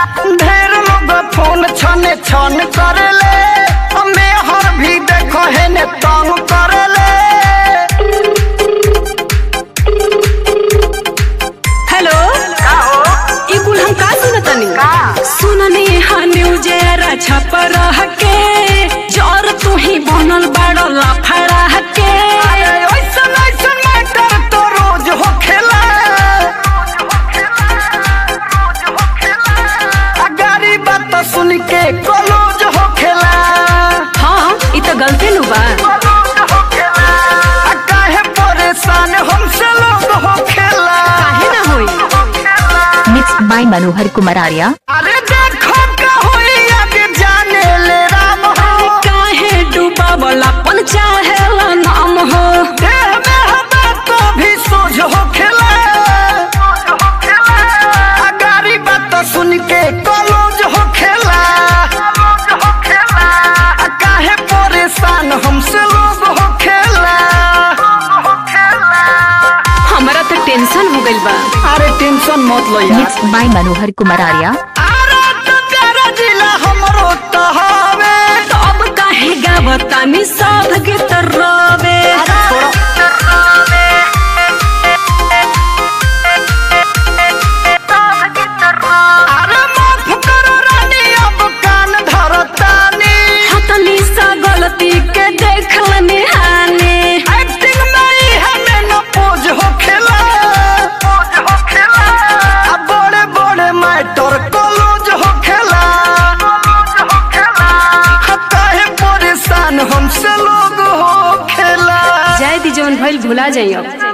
ढेर लोग फोन छने छन करेले हमें हर भी देखो है ने तंग करेले हेलो ई कुल हम का सुनतनी सुननी हा न्यूज रा छप रह के जर तू ही बनल बड़ लफड़ा के ऐसन ऐसन मैटर तो रोज हो खेला गाड़ी बात सुन के कलोज हो खेला हाँ ई तो गलती नु बा आ काहे परेशान हमसे लोग हो खेला काहे ना होई Mixed by Manohar Kumar Arya. अरे देखो का होई आगे जाने ले राम हो काहे डूबा वाला पन चाहे नाम हो देह में हवा तो भी सोझ हो खेला आ गाड़ी बात सुन के कलोज हो खेला आ काहे परेशान हमसे लोग हो खेला हमरा तो टेंशन हो गइल बा अरे टेंशन मत लो यार Mixed by Manohar Kumar Arya. अरे तो प्यारा जिला हमरो तो हवे अब काहे गावतानी सब गीत रोवे अरे माफ करो रानी अब कान धरतानी हतनी सा गलती के देखल निहानी एक्टिंग में ही हमें न पोज हो खेला अब बड़े बड़े मैटर कॉलेज हो खेला काहे परेशान हमसे लोग हो खेला जाय दी जवन भइल भुला जाइयो